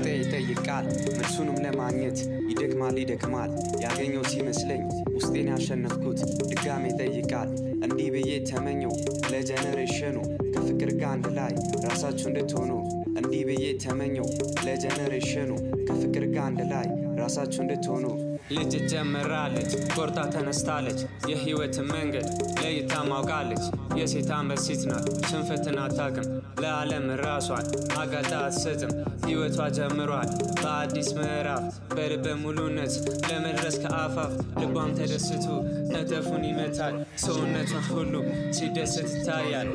ውስጤ ይጠይቃል መልሱንም ለማግኘት ይደክማል ይደክማል ያገኘው ሲመስለኝ ውስጤን ያሸነፍኩት ድጋሜ ይጠይቃል እንዲህ ብዬ ተመኘው ለጀነሬሽኑ ከፍቅር ጋር አንድ ላይ ራሳችሁ እንድትሆኑ እንዲህ ብዬ ተመኘው ለጀነሬሽኑ ከፍቅር ጋር አንድ ላይ ራሳችሁ እንድትሆኑ ልጅ ጀምራለች ቆርጣ ተነስታለች የህይወትን መንገድ ለይታ ማውቃለች የሴት አንበሲት ናት ሽንፈትን አታቅም ለዓለም ራሷን አጋልጣ አትሰጥም ህይወቷ ጀምሯል በአዲስ ምዕራፍ በልበ ሙሉነት ለመድረስ ከአፋፍ ልቧም ተደስቶ ነተፉን ይመታል ሰውነቷን ሁሉ ሲደሰት ይታያል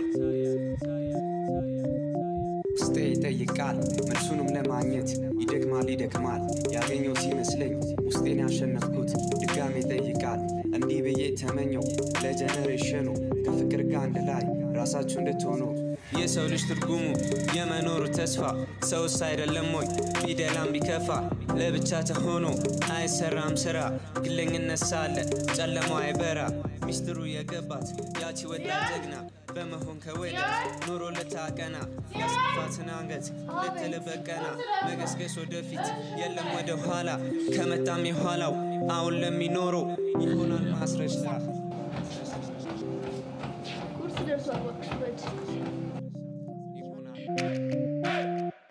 ውስጤ ይጠይቃል መልሱንም ለማግኘት ይደክማል ይደክማል ያገኘው ሲመስለኝ ውስጤን ያሸነፍኩት ድጋሜ ይጠይቃል እንዲህ ብዬ ተመኘው ለጀነሬሽኑ ከፍቅር ጋር አንድ ላይ ራሳችሁ እንድትሆኑ የሰው ልጅ ትርጉሙ የመኖሩ ተስፋ ሰውስ አይደለም ወይ ፊደላም ቢከፋ ለብቻ ተሆኖ አይሰራም ስራ ግለኝነት ሳለ ጨለማው አይበራ ሚስጥሩ የገባት ያቺ ወዳት ጀግና በመሆን ከወዳት ኑሮ ልታቀና ያስፋትን አንገት ልትልበቀና መገስገስ ወደፊት የለም ወደ ኋላ ከመጣም የኋላው አሁን ለሚኖረው ይሆናል ማስረጃ ቁርስ ደርሷል። በቃ ፍረድ። ይሆናል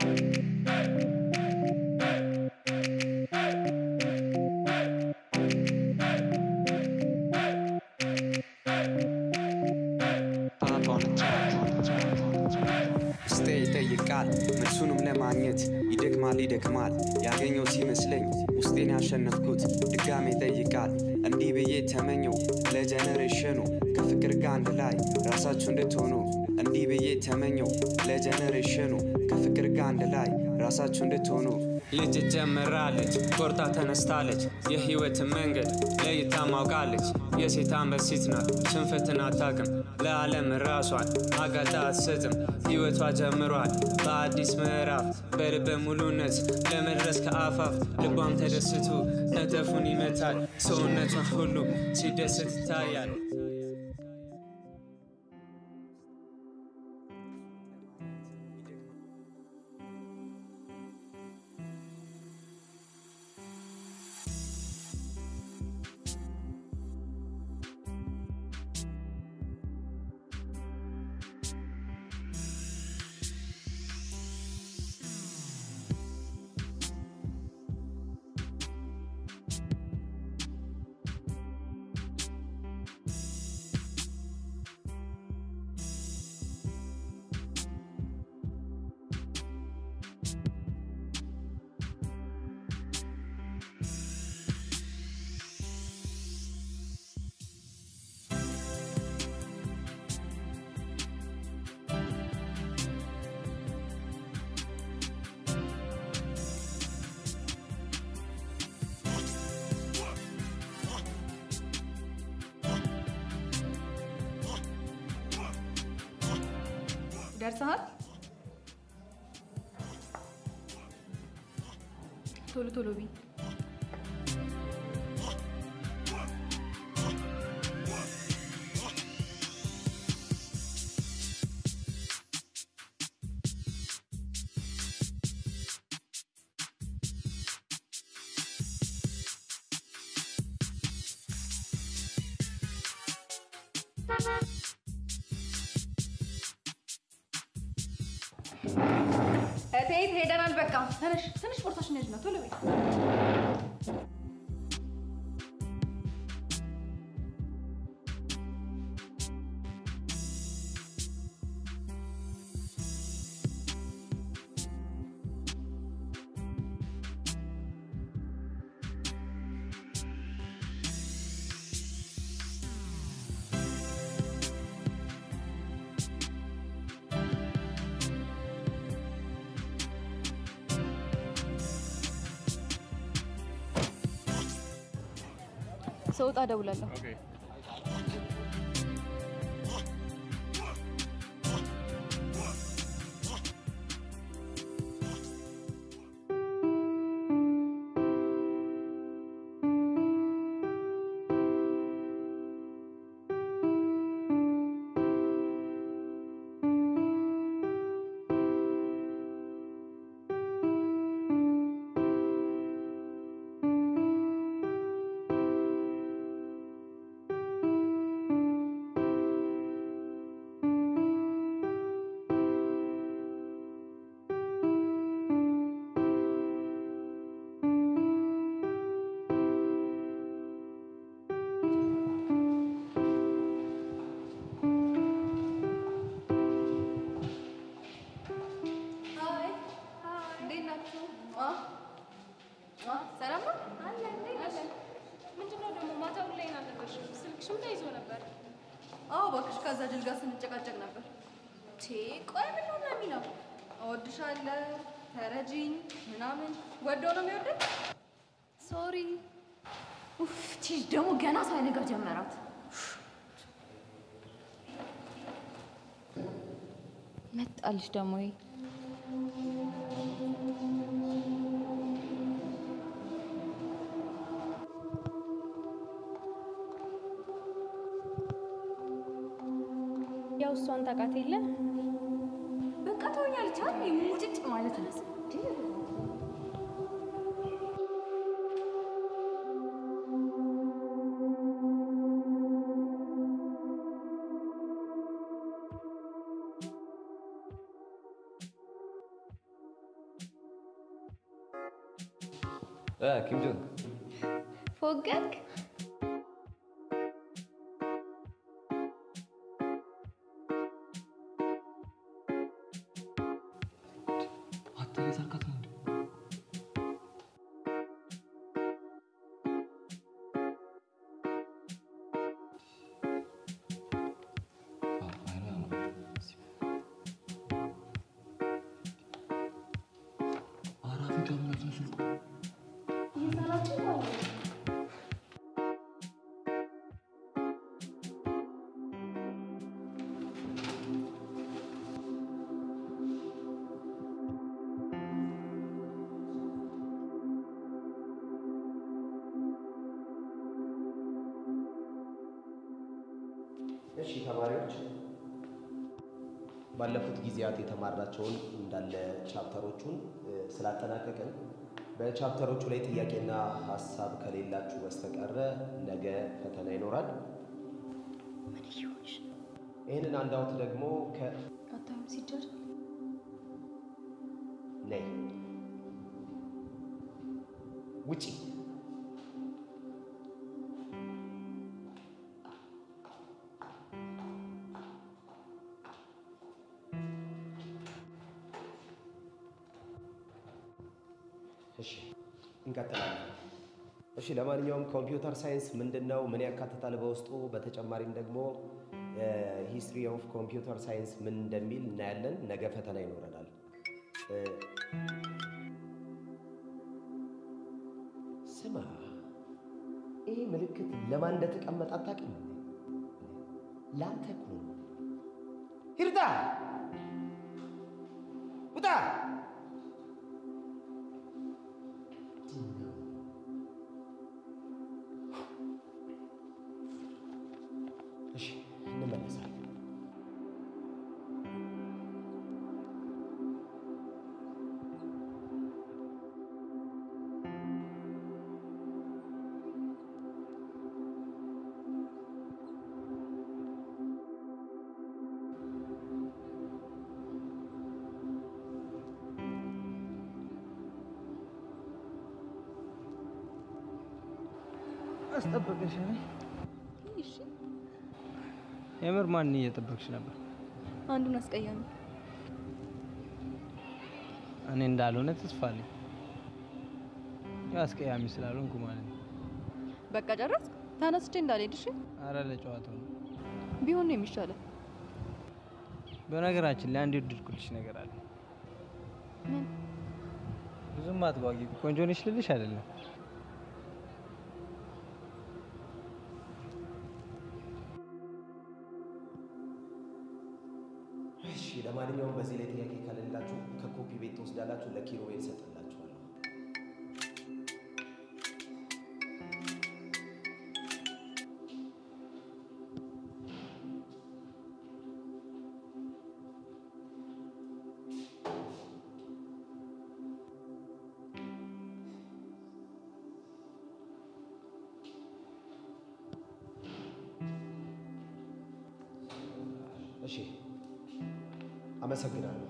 ውስጤ ይጠይቃል መልሱንም ለማግኘት ይደክማል ይደክማል ያገኘው ሲመስለኝ ውስጤን ያሸነፍኩት ድጋሜ ይጠይቃል እንዲህ ብዬ ተመኘው ለጀነሬሽኑ ከፍቅር ጋር አንድ ላይ ራሳችሁ እንድትሆኑ እንዲህ ብዬ ተመኘው ለጀነሬሽኑ ከፍቅር ጋር አንድ ላይ ራሳችሁ እንድትሆኑ ልጅ ጀምራለች ቆርጣ ተነስታለች የህይወትን መንገድ ለይታ ማውቃለች የሴት አንበሲት ናት ሽንፈትን አታቅም ለዓለም ራሷን አጋልጣ አትሰጥም ህይወቷ ጀምሯል በአዲስ ምዕራፍ በልበ ሙሉነት ለመድረስ ከአፋፍ ልቧም ተደስቶ ነተፉን ይመታል ሰውነቷን ሁሉ ሲደሰት ይታያል ደርሰሃል? ቶሎ ቶሎ ቢ እቴት ሄደናል። በቃ ትንሽ ትንሽ ቦርሳሽን ያዥ ነው ቶሎ በይ። ስወጣ እደውላለሁ። ሰላም ነው? አለ እንዴት ነሽ? ምንድነው ደግሞ ማታውን ላይ አልነበርሽም? ስልክሽም ተይዞ ነበር። አዎ እባክሽ፣ ከዛ ጅል ጋር ስንጨቃጨቅ ነበር። ቴ ቆይ ምን ነው የሚለው? እወድሻለሁ፣ ተረጂኝ ምናምን ወደው ነው የሚወደድ። ሶሪ። ኡፍ ቺ ደግሞ ገና ሳይነጋ ጀመራት። መጣልሽ ደግሞ ይሄ ያው እሷን ታውቃት የለ በቃ ተወኛለች አይደል? ሙጭጭ ማለት ነው። ኪም ጆንግ ፎገግ አትሌት አልካት ነው እንዴ? አዎ፣ አይኗ ያምራል። ኧረ አፍንጫ ምን አይነት ነው ስልኩ? እሺ ተማሪዎች ባለፉት ጊዜያት የተማርናቸውን እንዳለ ቻፕተሮቹን እ፣ ስላጠናቀቅን በቻፕተሮቹ ላይ ጥያቄና ሀሳብ ከሌላችሁ በስተቀረ ነገ ፈተና ይኖራል። ይህንን አንዳውት ደግሞ ከ አታዩም ሲደር ነይ ውጪ እሺ እንቀጥላለን። እሺ ለማንኛውም ኮምፒውተር ሳይንስ ምንድን ነው? ምን ያካትታል በውስጡ? በተጨማሪም ደግሞ ሂስትሪ ኦፍ ኮምፒውተር ሳይንስ ምን እንደሚል እናያለን። ነገ ፈተና ይኖረናል። እ፣ ስማ፣ ይህ ምልክት ለማን እንደተቀመጠ አታውቅም? ለአንተ እኮ ነው። ሂርታ ውጣ! እሺ እንመለሳለን። አስጠበቀሽ? የምር ማን እየጠበቅሽ ነበር? አንዱን አስቀያሚ እኔ እንዳልሆነ ተስፋ አለኝ። ያው አስቀያሚ ስላልሆንኩ ማለት ነው። በቃ ጨረስክ? ተነስቼ እንዳልሄድ እሺ? አረ ለጨዋታው ነው። ቢሆን ነው የሚሻለው። በነገራችን ላይ አንድ የወደድኩልሽ ነገር አለ። ምን? ብዙም አትጓጊ። ቆንጆ ነሽ ልልሽ አይደለም። እሺ ለማንኛውም በዚህ ላይ ጥያቄ ከሌላችሁ ከኮፒ ቤት ትወስዳላችሁ፣ ለኪሮቤል እሰጥላችኋለሁ። እሺ አመሰግናለሁ።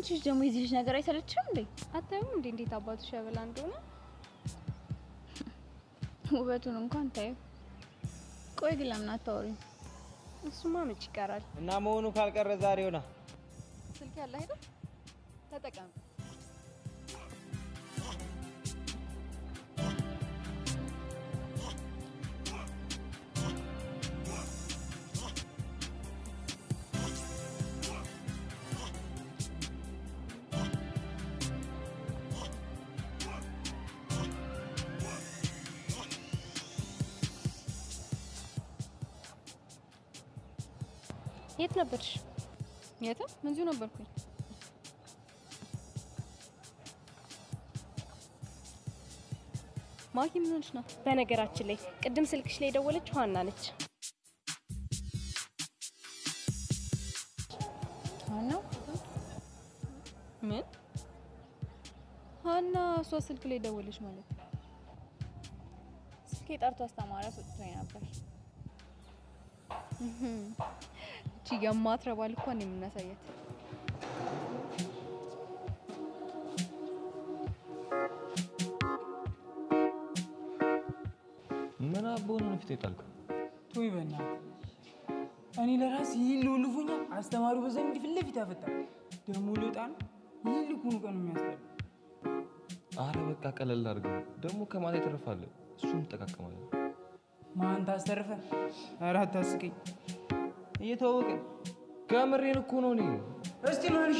አንቺ ልጅ ደግሞ የዚህ ልጅ ነገር አይሰለችም እንዴ? አታዩም እንዴ እንዴት አባቱ ሸበላ እንደሆነ? ውበቱን እንኳን ታዩ። ቆይ ግን ለምን አታወሪም? እሱማ መች ይቀራል። እና መሆኑ ካልቀረ ዛሬ ሆና ስልክ ያለ አይደል? ተጠቀም። የት ነበርሽ? የትም እዚሁ ነበርኩኝ። ማኪ ምን ሆነሽ ነው? በነገራችን ላይ ቅድም ስልክሽ ላይ የደወለችው ሀና ነች። ነው ምን ሀና እሷ ስልክ ላይ ደወለች ማለት ነው? ስልኬ ጠርቶ አስተማሪ አስወጥቶኝ ነበር። እቺ የማትረባ ልኳን የምናሳያት ምን አቦ ነው ፊት የጣልከው? ቶይ በእናትህ እኔ ለራሴ ይህን ልውልፉኛል። አስተማሪው በዛ እንዲህ ፊት ለፊት ያፈጣል። ደግሞ ልወጣ ነው። ይህን ልኩኑ ቀን የሚያስጠላ አረ በቃ ቀለል አድርገው። ደግሞ ከማታ ይተርፋል። እሱን እንጠቃቀማለን። ማን ታስተርፈ? ኧረ አታስቀኝ። እየተዋወቅን ከምሬን እኮ ነው። እኔ እስቲ ማንሽ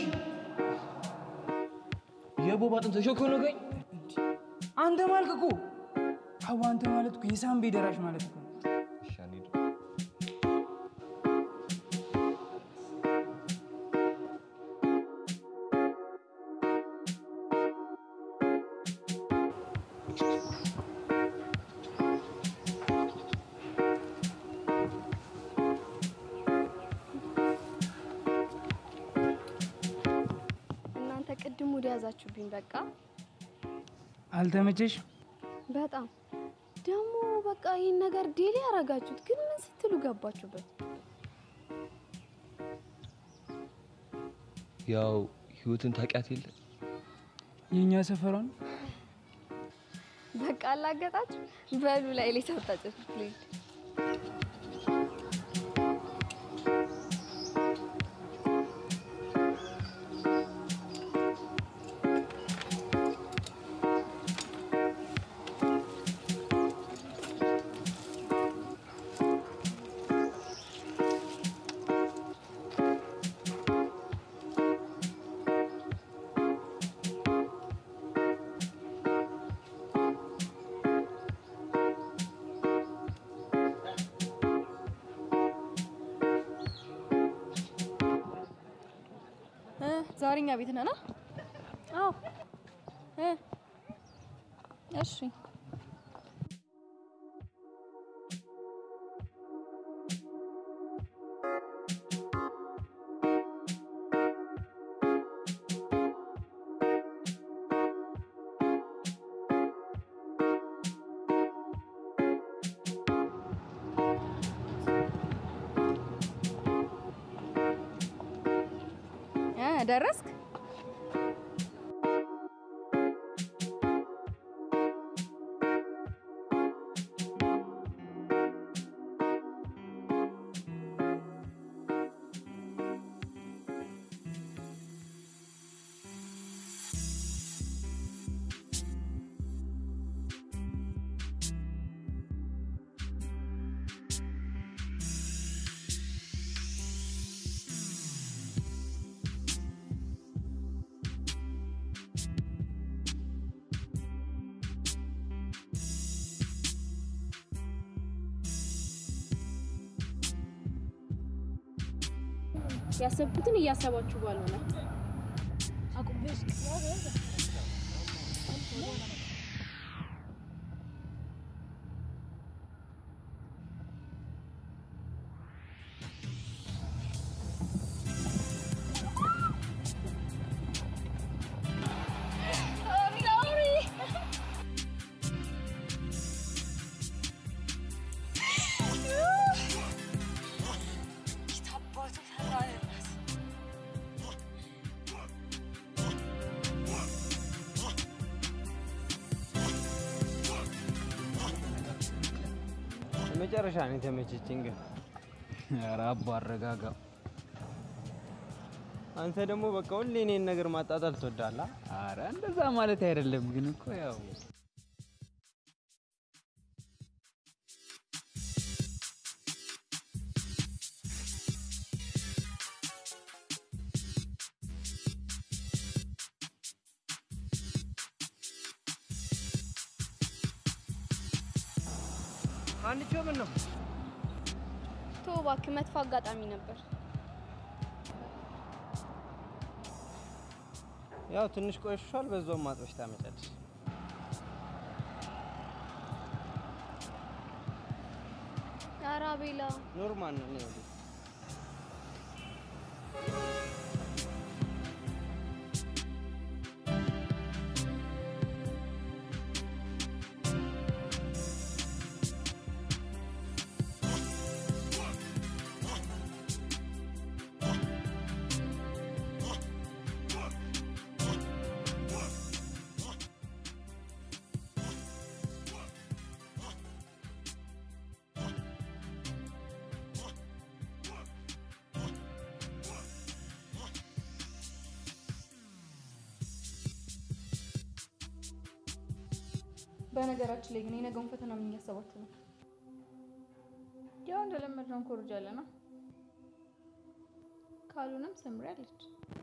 የቦባ አጥንት ሾክ ነው ገኝ አንተ ማልክ እኮ አዎ፣ አንተ ማለት እኮ የሳምቤ ደራሽ ማለት እኮ ነው። እሺ፣ አንሂድ። እናንተ ቅድም ወደ ያዛችሁብኝ በቃ አልተመቸሽ? በጣም ደግሞ በቃ ይህን ነገር ዴሊ ያረጋችሁት ግን ምን ስትሉ ገባችሁበት? ያው ህይወትን ታውቂያት የለ የእኛ ሰፈሯን በቃ አላገጣችሁ በሉ ላይ ላይ ታጣጭት ፕሊዝ እ ዛሬ እኛ ቤት ነና? አዎ እ እሺ እ ደረስክ? ያሰብኩትን እያሰባችሁ ባልሆነ የመጨረሻ ነው የተመቸችኝ። ግን ኧረ አቦ አረጋጋው። አንተ ደግሞ በቃ ሁሌ እኔን ነገር ማጣጣል ትወዳለህ። አረ እንደዛ ማለት አይደለም፣ ግን እኮ ያው አንቺ ምን ነው ቶ እባክህ መጥፎ አጋጣሚ ነበር። ያው ትንሽ ቆይሿል፣ በዛውም ማጥበሽ ታመጫለሽ። ኧረ አቤላ ኖርማል ነው። እኔ ወዲህ በነገራችን ላይ ግን የነገውን ፈተና ምን እያሰባችሁ ነው? ያው እንደለመድነው እንኮርጃለን። ካሉንም ሰምሪ አለች።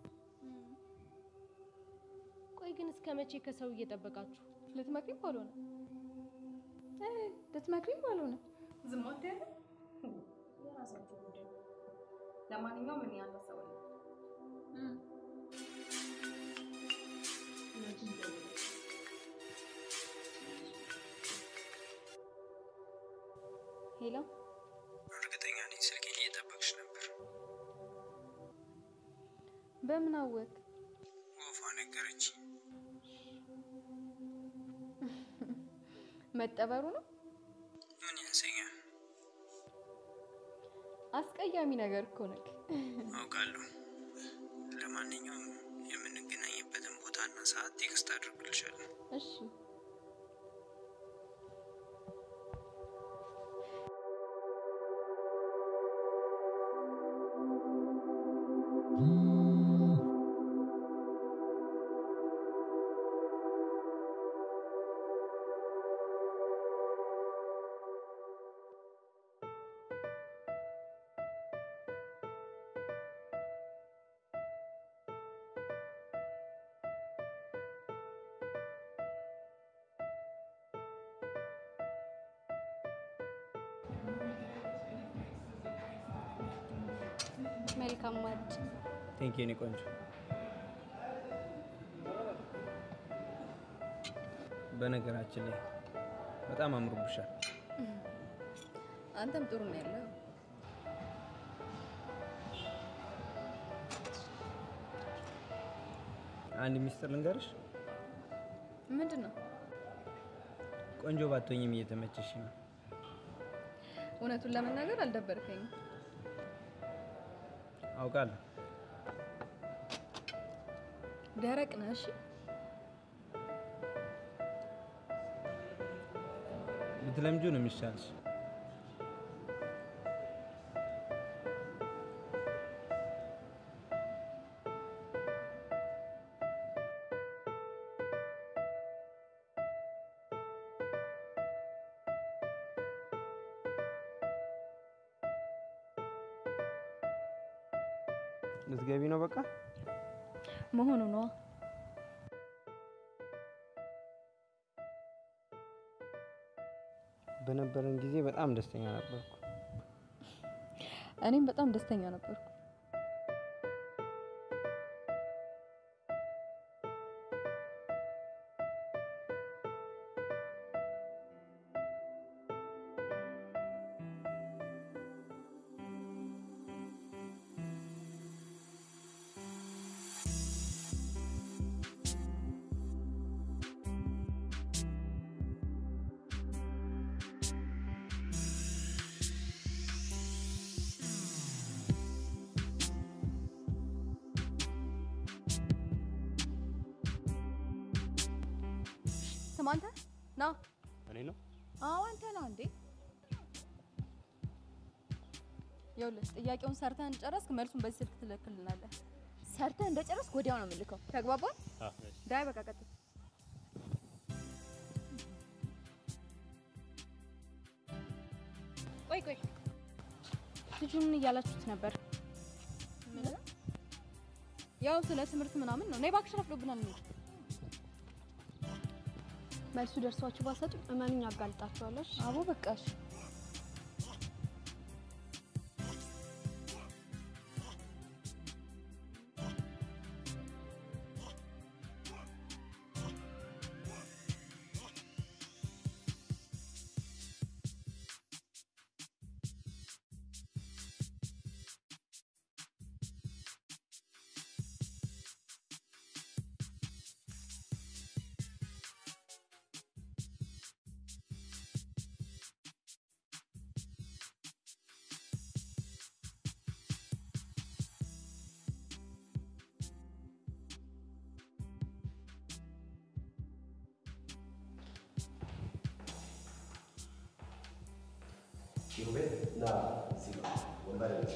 ቆይ ግን እስከ መቼ ከሰው እየጠበቃችሁ? ልትመክሪም ባልሆነ እ ልትመክሪም ባልሆነ ዝም አትያለ የራሳችሁ ጉዳይ። ለማንኛውም እኔ አላሰባለሁ ሄሎ፣ እርግጠኛ ነኝ ስልኬን እየጠበቅሽ ነበር። በምን አወቅ? ወፏ ነገረች። መጠበሩ ነው ምን ያንሰኛል? አስቀያሚ ነገር እኮ ነክ አውቃለሁ። ለማንኛውም የምንገናኝበትን ቦታና ሰዓት ቴክስት አድርግልሻለሁ። እሺ መልካም ማድ ቴንክ ኔ ቆንጆ። በነገራችን ላይ በጣም አምሮብሻል። አንተም ጥሩ ነው ያለው። አንድ ሚስጥር ልንገርሽ፣ ምንድን ነው? ቆንጆ ባትሆኝም እየተመቸሽ ነው። እውነቱን ለመናገር አልደበርከኝም። አውቃለሁ። ደረቅ ነህ። እሺ ብትለምጁ ነው የሚሻልሽ። ልትገቢ ነው በቃ? መሆኑ ነዋ። በነበረን ጊዜ በጣም ደስተኛ ነበርኩ። እኔም በጣም ደስተኛ ነበርኩ። ስማ አንተ ና። እኔ ነው አዎ አንተ ነው እንዴ? ይኸውልህ ጥያቄውን ሰርተህ እንደጨረስክ መልሱን በዚህ ስልክ ትልክልናለህ። ሰርተህ እንደጨረስክ ወዲያው ነው የምልከው። ተግባባን? ዳይ በቃ ቀጥል። ቆይ ቆይ፣ ልጁ ምን እያላችሁት ነበር? ምን? ያው ስለ ትምህርት ምናምን ነው። ነይ እባክሽ ረፍዶብናል። እንሂድ። መልሱ ደርሷችሁ ባሰጡ እመኑኝ አጋልጣችኋለሽ። አቦ በቃሽ። ኪሩቤል ና እዚህ ጋር ወንበር ላይ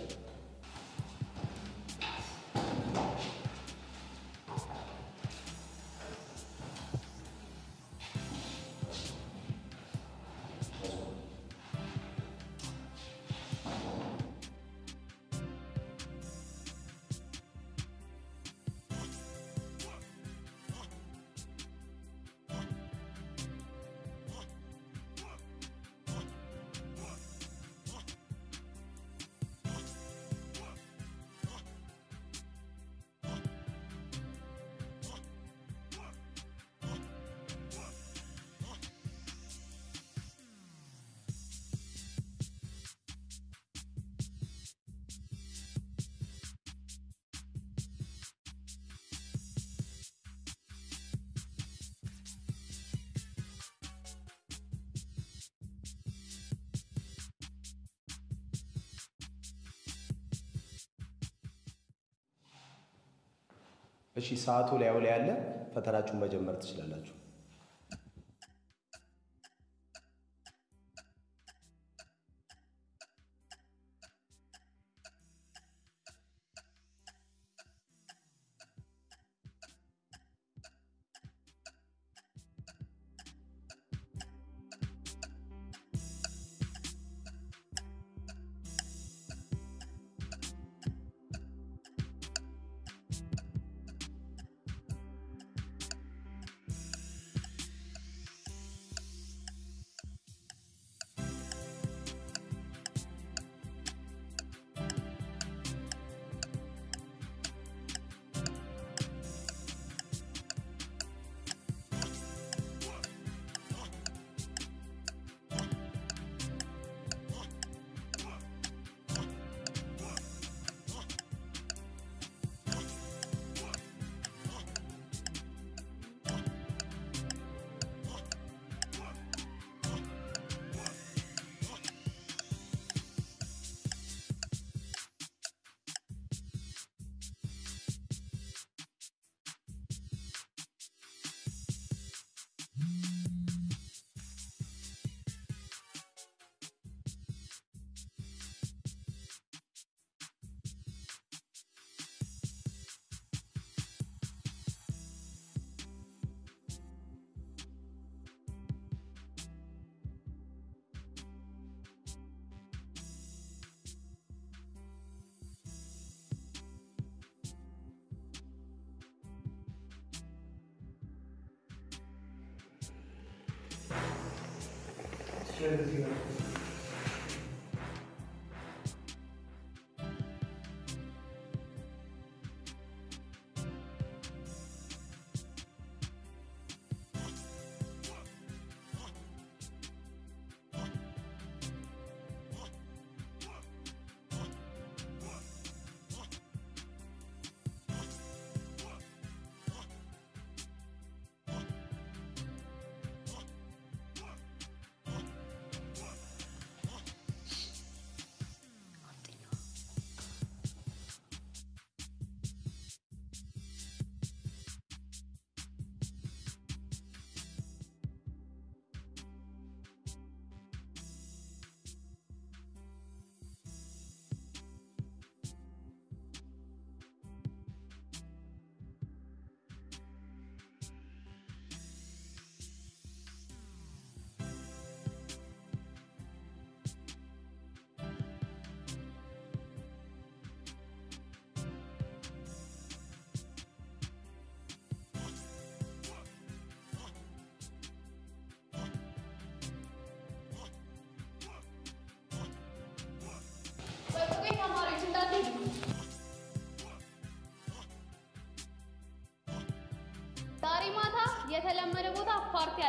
እሺ፣ ሰዓቱ ላዩ ላይ ያለ ፈተናችሁን መጀመር ትችላላችሁ።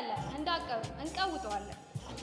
አለ እንዳቀሩ እንቀውጠዋለን።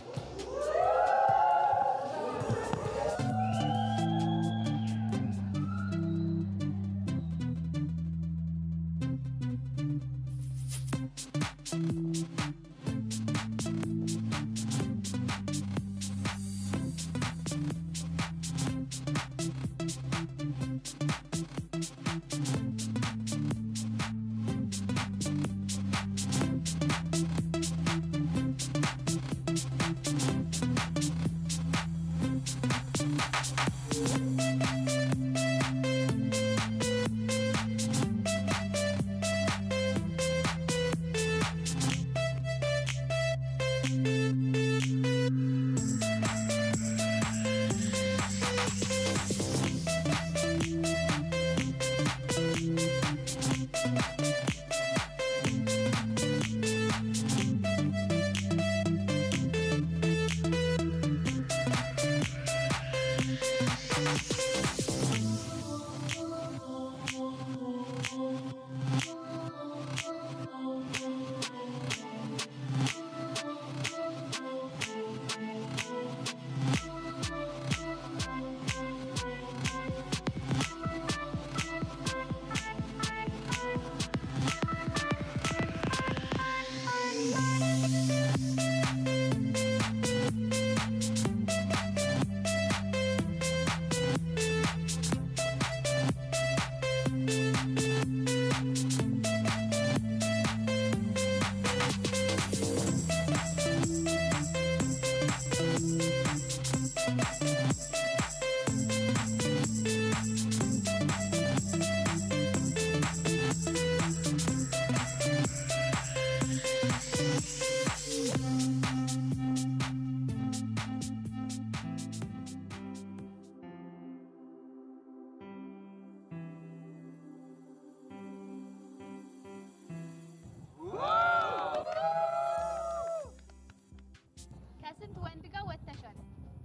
ከስንት ወንድ ጋር ወጥተሻል?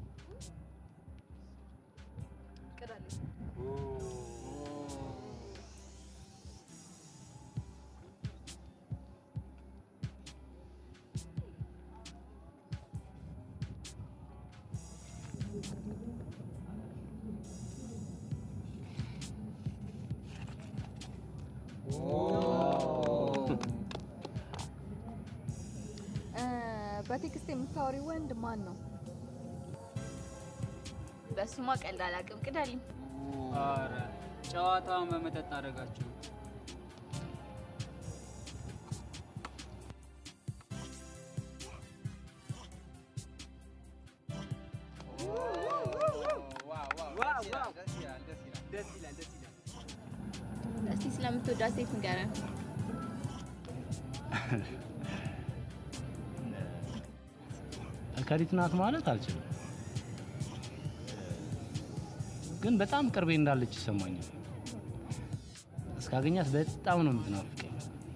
ቅዳለች በቴክስት የምታወሪ ወንድ ማን ነው? በሱማ ቀልድ አላውቅም። ቅዳልኝ። ኧረ ጨዋታውን በመጠጥ አደረጋችሁ። እስቲ ስለምትወዳት ሴት ንገረን። ከሪት ናት ማለት አልችልም፣ ግን በጣም ቅርቤ እንዳለች ይሰማኛል። እስካገኛት በጣም ነው የምትናፍቀኝ።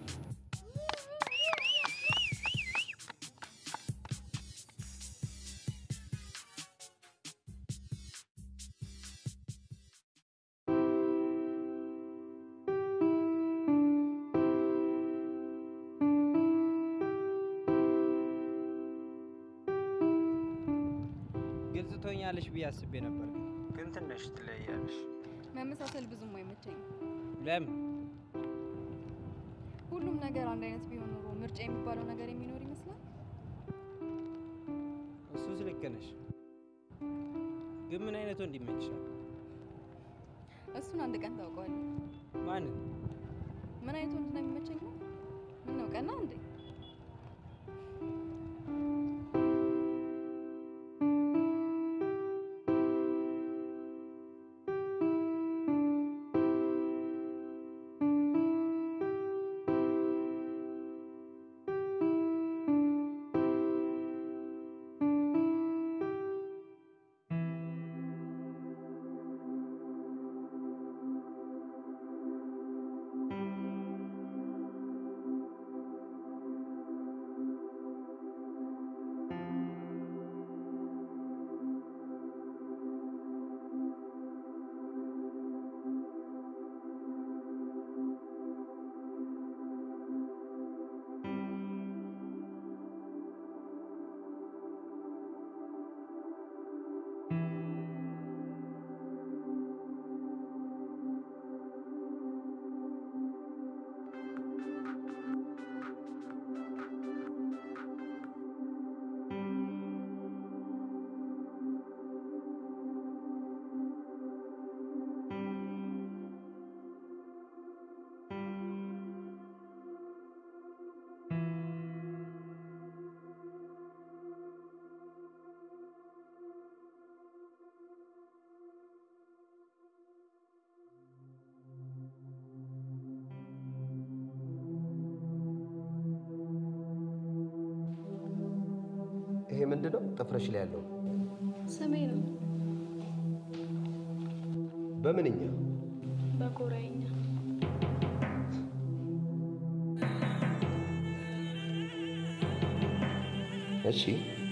ግልጽ ትሆኛለሽ ብዬ አስቤ ነበር። ግን ትንሽ ትለያለሽ። መመሳሰል ብዙም አይመቸኝም። ለምን? ሁሉም ነገር አንድ አይነት ቢሆን ኖሮ ምርጫ የሚባለው ነገር የሚኖር ይመስላል። እሱስ ልክ ነሽ። ግን ምን አይነት ወንድ ይመችሻል? እሱን አንድ ቀን ታውቀዋለህ። ማንን? ምን አይነት ወንድ ነው የሚመቸኝ ነው? ምን ነው ቀና እንዴ? ይሄ ምንድን ነው ጥፍርሽ ላይ ያለው? ስሜ ነው በምንኛ? በኮሪያኛ። እሺ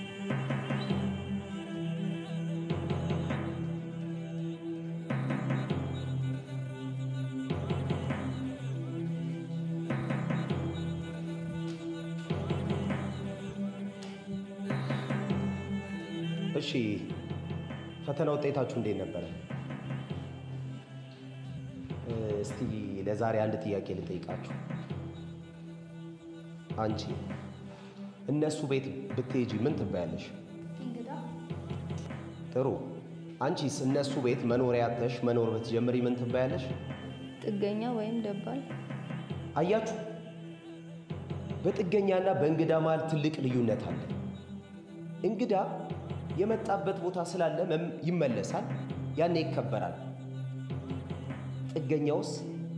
እሺ ፈተና ውጤታችሁ እንዴት ነበረ? እ፣ እስቲ ለዛሬ አንድ ጥያቄ ልጠይቃችሁ። አንቺ እነሱ ቤት ብትሄጂ ምን ትባያለሽ? እንግዳ ጥሩ። አንቺስ እነሱ ቤት መኖሪያ አጥተሽ መኖር ብትጀምሪ ምን ትባያለሽ? ጥገኛ ወይም ደባል። አያችሁ፣ በጥገኛና በእንግዳ መሃል ትልቅ ልዩነት አለ። እንግዳ የመጣበት ቦታ ስላለ መም- ይመለሳል፣ ያኔ ይከበራል። ጥገኛውስ?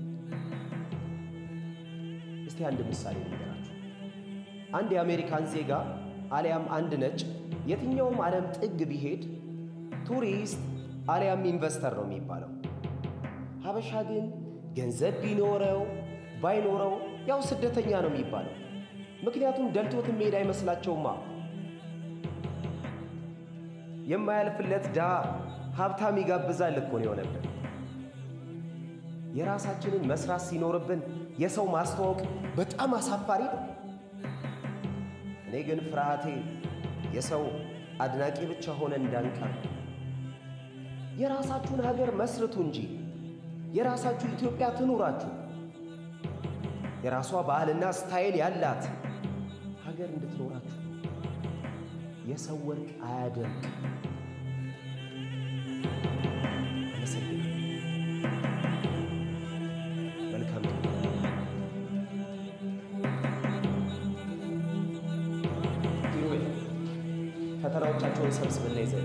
እስቲ አንድ ምሳሌ ልንገራችሁ። አንድ የአሜሪካን ዜጋ አሊያም አንድ ነጭ የትኛውም ዓለም ጥግ ቢሄድ ቱሪስት አሊያም ኢንቨስተር ነው የሚባለው። ሀበሻ ግን ገንዘብ ቢኖረው ባይኖረው ያው ስደተኛ ነው የሚባለው። ምክንያቱም ደልቶት መሄድ አይመስላቸውማ። የማያልፍለት ድሃ ሀብታም ይጋብዛል እኮ ነው የሆነብን። የራሳችንን መስራት ሲኖርብን የሰው ማስተዋወቅ በጣም አሳፋሪ ነው። እኔ ግን ፍርሃቴ የሰው አድናቂ ብቻ ሆነ እንዳንቀር። የራሳችሁን ሀገር መስርቱ እንጂ የራሳችሁ ኢትዮጵያ ትኑራችሁ። የራሷ ባህልና ስታይል ያላት ሀገር እንድትኖራችሁ የሰው ወርቅ አያደምቅ። አመሰግናለሁ። መልካም ቀን። ሂሩዌ፣ ፈተናዎቻቸውን ሰብስብና ይዘህ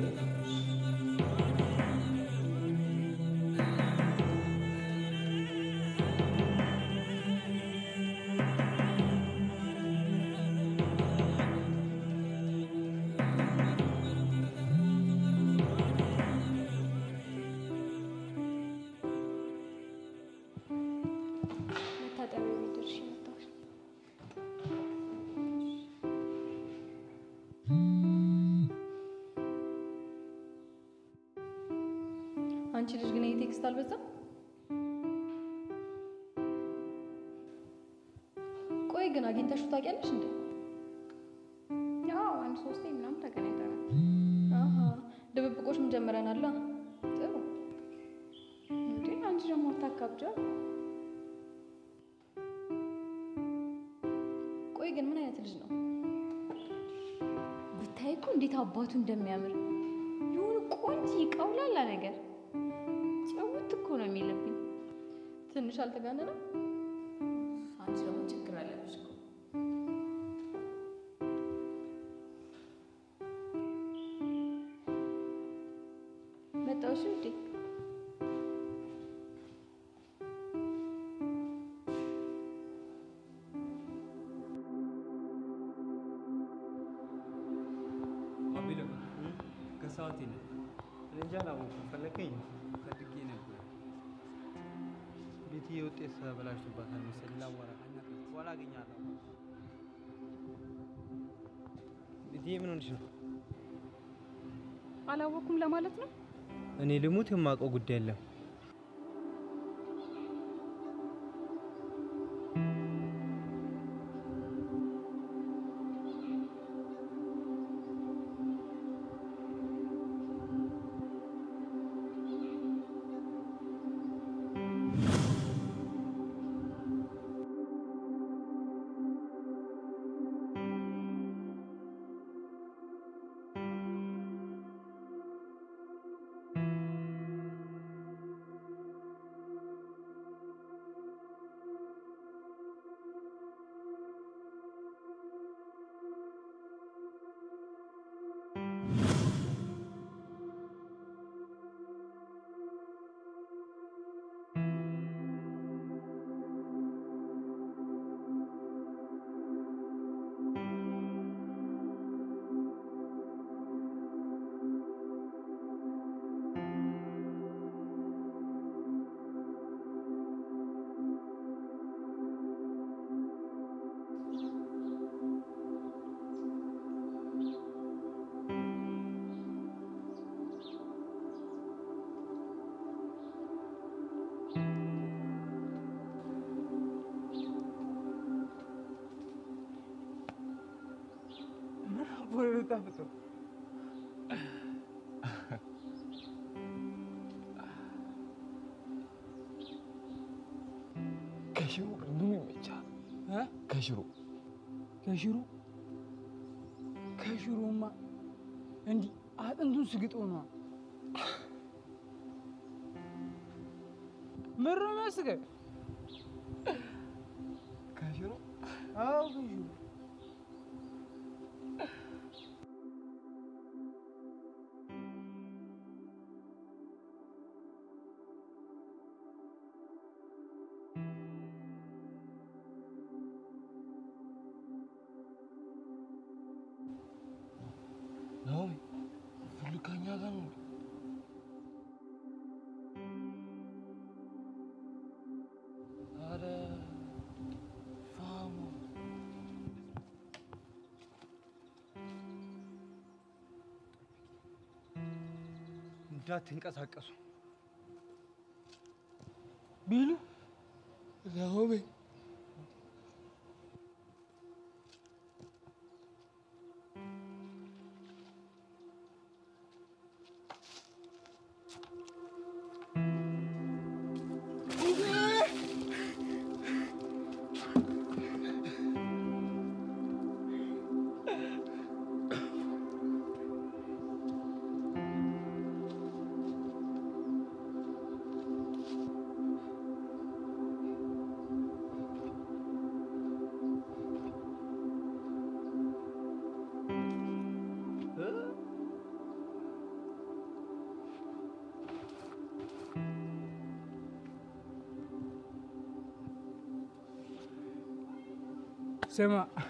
መታጠቢያ ቤት ደርሼ መጣሁ። አንቺ ልጅ ግን ይሄ ቴክስት አልበዛም? ቆይ ግን አግኝተሽው ታውቂያለሽ እንዴ? ያው አንድ ሶስቴ ምናምን ተገናኝተናል። አሃ ድብብቆሽም ጀምረናላ። ጥሩ እንዴ አንቺ ደግሞ አታካብጃ። ቆይ ግን ምን አይነት ልጅ ነው? ብታይ እኮ እንዴት አባቱ እንደሚያምር የሆነ ቆንጆ ቀውላላ ነገር ጨውት እኮ ነው የሚልብኝ። ትንሽ አልተጋነነም? አንቺ ደግሞ ችግር አለብሽ እኮ። መጣሁሽ እንዴ? አቤሎ ከሰዓት የለ እንጃ አላወኩም። ፈለከኝ? ፈልጌ ነበር። ቤትዬ ውጤት ተበላሽቶባታል መሰለኝ። ላዋራ በኋላ አገኛለሁ። ቤትዬ ምን ሆነሽ ነው? አላወኩም ለማለት ነው። እኔ ልሙት የማውቀው ጉዳይ የለም። እኮ ነው የምታፍጠው። ከሽሮ ምኑ ይመቻል? ከሽሮ ከሽሮ ከሽሮማ እንዲህ አጥንቱን ስግጦ ነዋ። ምሮ የሚያስቀኝ ከሽሮ አዎ ከሽሮ ናሆሚ ሁሉ ከኛ ጋር ነው። ኧረ ፋሙ እንዳትንቀሳቀሱ ቢሉ ናሆሚ ስማ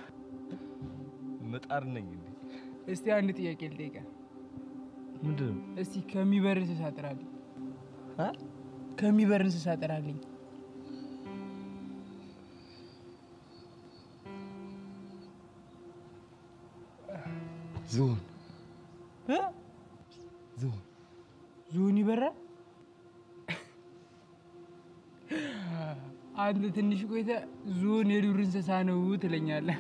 ምጣድ ነኝ እንዴ? እስቲ አንድ ጥያቄ ልጠይቅህ። ምንድን ነው? እስቲ ከሚበር እንስሳ ጥራልኝ። ከሚበር እንስሳ ጥራልኝ። ዝሆን እ? ዝሆን ዝሆን ይበራል? አንተ ትንሽ ቆይተ ዝሆን የዱር እንስሳ ነው ትለኛለህ።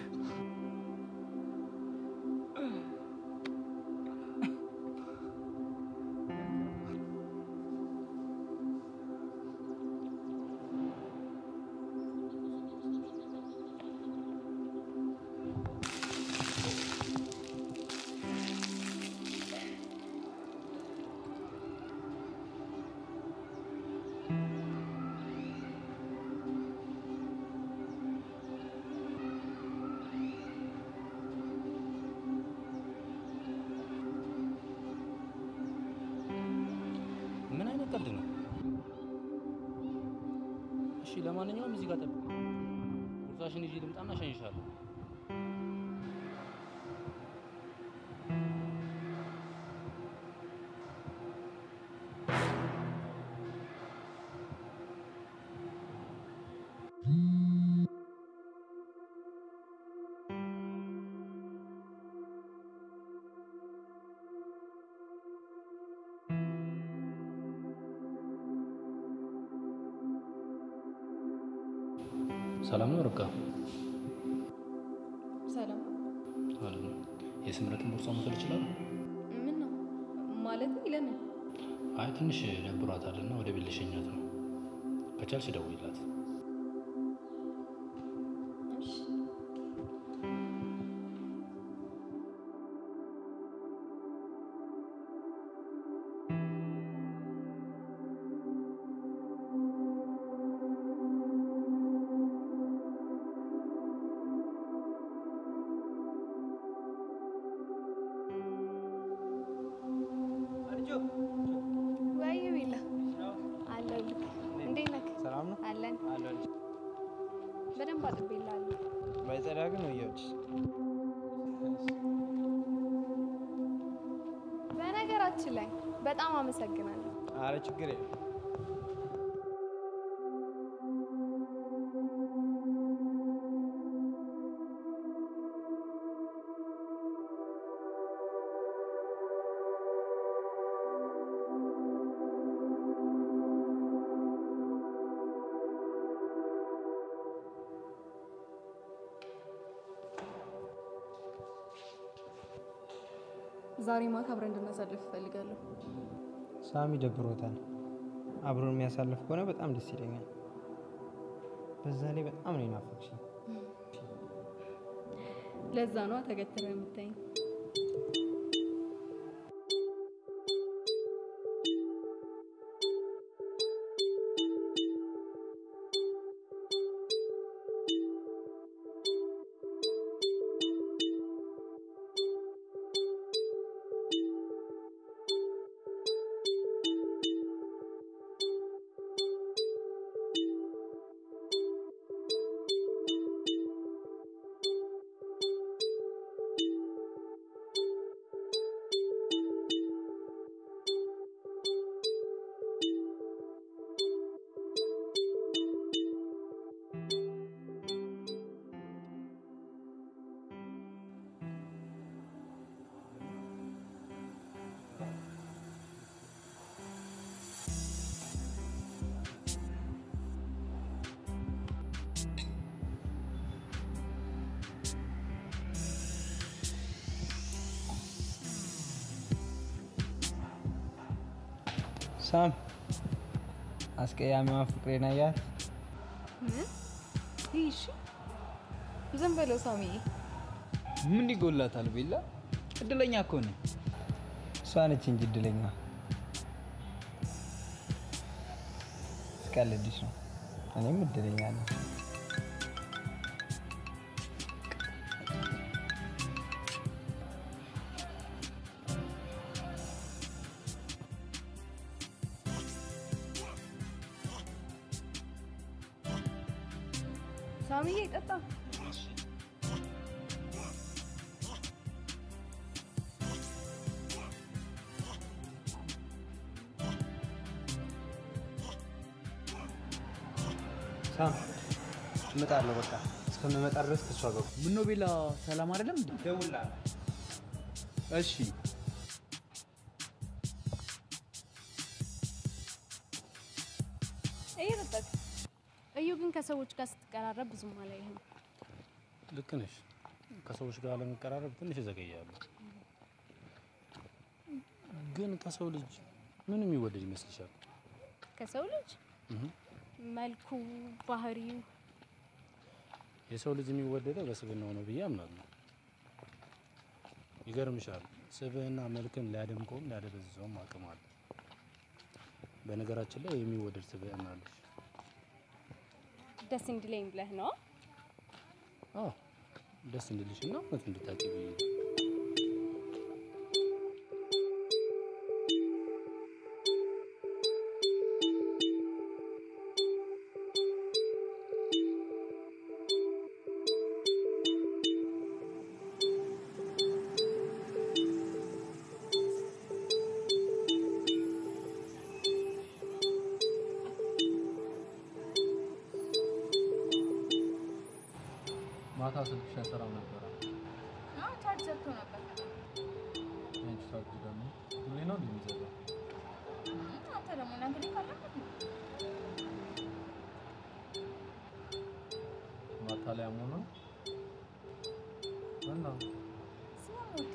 ምን አይነት ቀልድ ነው? እሺ፣ ለማንኛውም እዚህ ጋር ጠብቅ። ቁርሳሽን ይዤ ልምጣና እሸኝሻለሁ። ሰላም ነው ርብቃ? ሰላም አለ የስምረትን ቦርሳ መውሰድ ይችላሉ? ምን ነው ማለት? ለምን? አይ ትንሽ ደብሯታል እና ወደ ቤት ልሸኛት ነው። ከቻልሽ ደውይላት። እሺ ወይ ቢላ አለሁልህ። እንዴት ነህ? ሰላም ነው አለን። አለሁልሽ። በደንብ አጥቤልሃለሁ። ባይጸዳ ግን ወየሁልሽ። በነገራችን ላይ በጣም አመሰግናለሁ። አረ ችግር የለም። ዛሬ ማታ አብረን እንድናሳልፍ እፈልጋለሁ። ሳሚ ደብሮታል። አብሮን የሚያሳልፍ ከሆነ በጣም ደስ ይለኛል። በዛ ላይ በጣም ነው የናፈቅሽኝ። ለዛ ነዋ ተገትረ የምታይኝ። ሳም አስቀያሚዋ ፍቅሬን አያት። ምን? ይህ እሺ፣ ዝም በለው ሳሚዬ። ምን ይጎላታል? ቤላ እድለኛ እኮ ነህ። እሷ ነች እንጂ እድለኛ። ስቀልድሽ ነው። እኔም እድለኛ ነኝ። ሳሚዬ ጠጣ። ሳም እመጣለሁ። በቃ እስከምመጣ ድረስ ከእሷ ጋር ምነው ቤላ ሰላም አይደለም እንዴ? ደውላለሁ። እሺ እየጠጣክ እዩ ግን ከሰዎች ጋር ስትቀራረብ ብዙም አላየህም። ልክ ነሽ። ከሰዎች ጋር ለመቀራረብ ትንሽ ይዘገያሉ። ግን ከሰው ልጅ ምን የሚወደድ ይመስልሻል? ከሰው ልጅ እህ፣ መልኩ፣ ባህሪው የሰው ልጅ የሚወደደው በስብዕናው ነው ብዬ አምናለሁ። ይገርምሻል፣ ስብዕና መልክን ሊያደምቀውም ሊያደበዝዘውም አቅም አለ። በነገራችን ላይ የሚወደድ ስብዕና አለሽ። ደስ እንዲለኝ ብለህ ነው። አዎ ደስ እንዲልሽና እውነት እንድታቂ ብዬ ነው። ማታ ስልክሽ አይሰራም ነበረ። ቻርጅ ዘግቶ ነበር። ያንቺ ቻርጅ ደግሞ ሁሌ ነው እንደሚዘጋው። አንተ ደግሞ ነግሬህ ካለበት ማታ ላይ አሞህ ነው እና ስለምወድ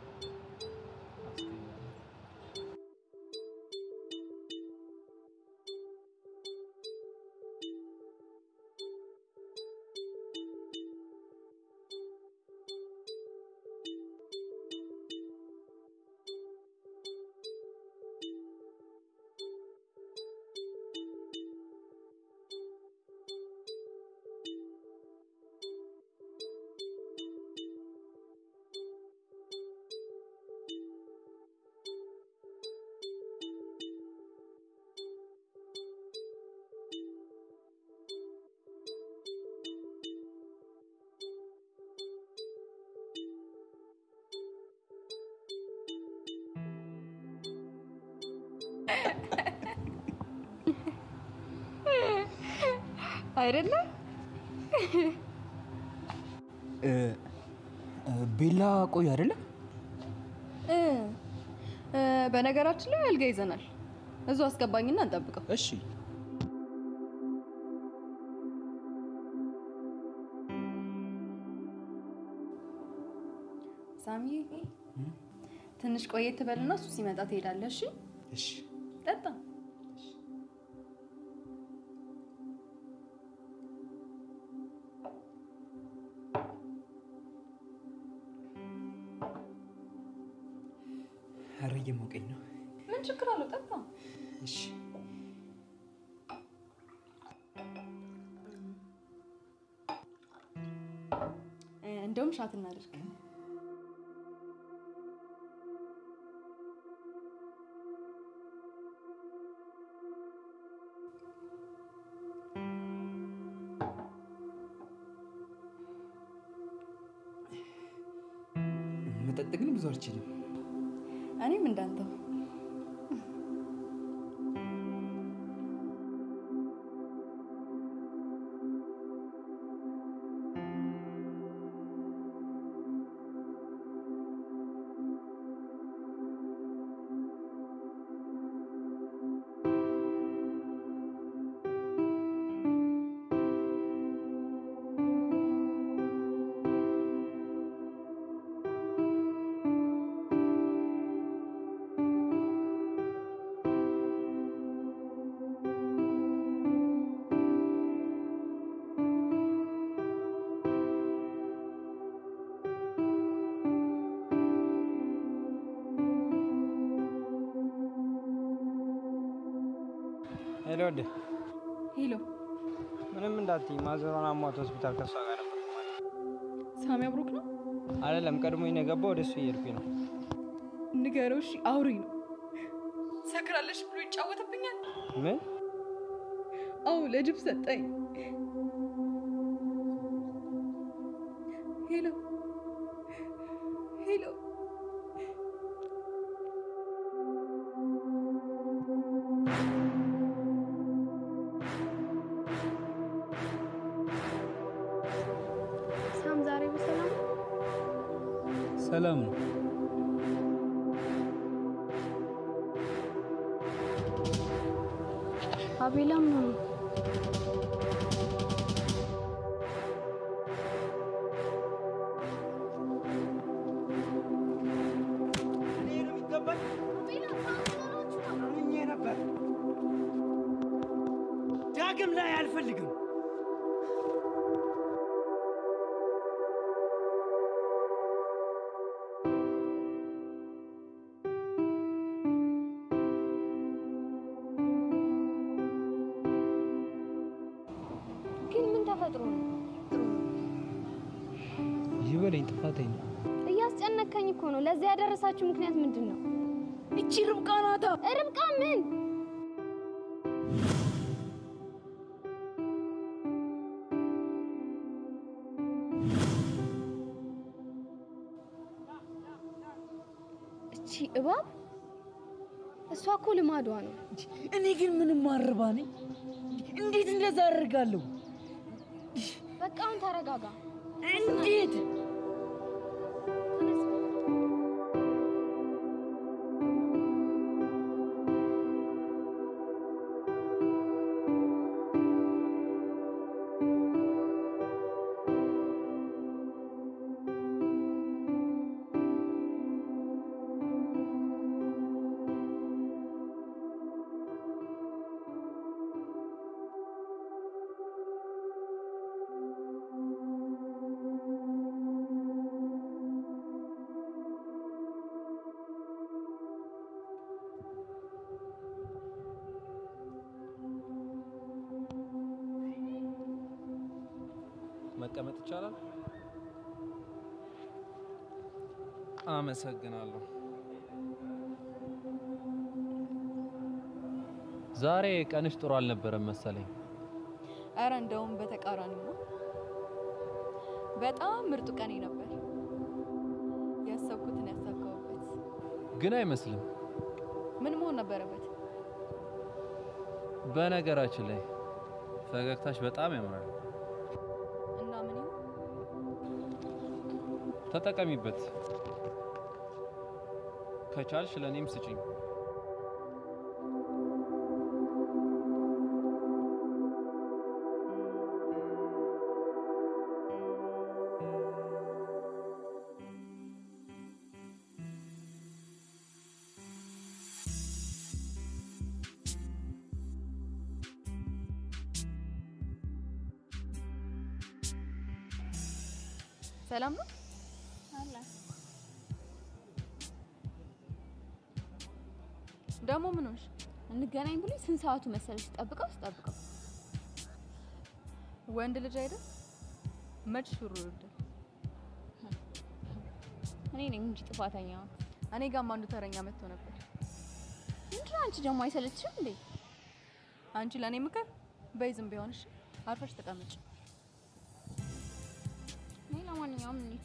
አይደለም ቤላ ቆይ አይደለም እ እ፣ በነገራችን ላይ አልጋ ይዘናል። እዙ አስገባኝና እንጠብቀው። እሺ ሳሚዬ ትንሽ ቆየት ትበልና እሱ ሲመጣ ትሄዳለህ። እሺ እሺ ጠጣ። ኧረ እየሞቀኝ ነው። ምን ችግር አለው? ጠጣ። እሺ እ፣ እንደውም ሻት እናድርግ። መጠጥ ግን ብዙ አልችልም። እኔም እንዳንተው ሄሎ ወደ ሄሎ፣ ምንም እንዳትይ፣ ማዘሯን አሟት ሆስፒታል ከሷ ጋር ነበር። ሳሚ አብሮክ ነው? አይደለም ቀድሞኝ ነው የገባው፣ ወደ እሱ እየሄድኩኝ ነው። ንገረው። እሺ፣ አውሪ ነው። ሰክራለሽ ብሎ ይጫወትብኛል። ምን? አዎ፣ ለጅብ ሰጠኝ። ሄሎ ሄሎ፣ ሳም ዛሬ በሰላም ነው? ሰላም ነው። አቤላም ነው አምኜ ነበር። ዳግም ላይ አልፈልግም። ግን ምን ተፈጥሮ ነው? ይበለኝ፣ ጥፋተኝ ነው። እያስጨነከኝ እኮ ነው። ለዚህ ያደረሳችሁ ምክንያት ምንድን ነው? እቺ ርብቃ ናታ። ርብቃ ምን? እቺ እባብ እሷ እኮ ልማዷ ነው። እኔ ግን ምንም ማርባ ነኝ። እንዴት እንደዛ አደርጋለሁ? በቃ አሁን ተረጋጋ። እንዴት መቀመጥ ይቻላል? አመሰግናለሁ። ዛሬ ቀንሽ ጥሩ አልነበረም መሰለኝ። አረ እንደውም በተቃራኒ ነው። በጣም ምርጡ ቀኔ ነበር። ያሰብኩትን ያሳካሁበት። ግን አይመስልም። ምን መሆን ነበረበት? በነገራችን ላይ ፈገግታሽ በጣም ያምራል። እና ምን ይሁን? ተጠቀሚበት። ከቻልሽ ለእኔም ስጪኝ። ሰላም ነው? አለ ደግሞ ምን ሆንሽ? እንገናኝ ብሎ ስንት ሰዓቱ መሰለሽ? ጠብቀው ስጠብቀው ወንድ ልጅ አይደል? መች ሹሩ ይወዳል። እኔ ነኝ እንጂ ጥፋተኛዋ። እኔ ጋርም አንዱ ተረኛ መጥቶ ነበር። ምንድን ነው አንቺ ደግሞ አይሰለችሽም እንዴ? አንቺ ለእኔ ምክር በይ ዝም ቢሆንሽ አርፈሽ ተቀመጭ። እኔ ለማንኛውም እንሂድ።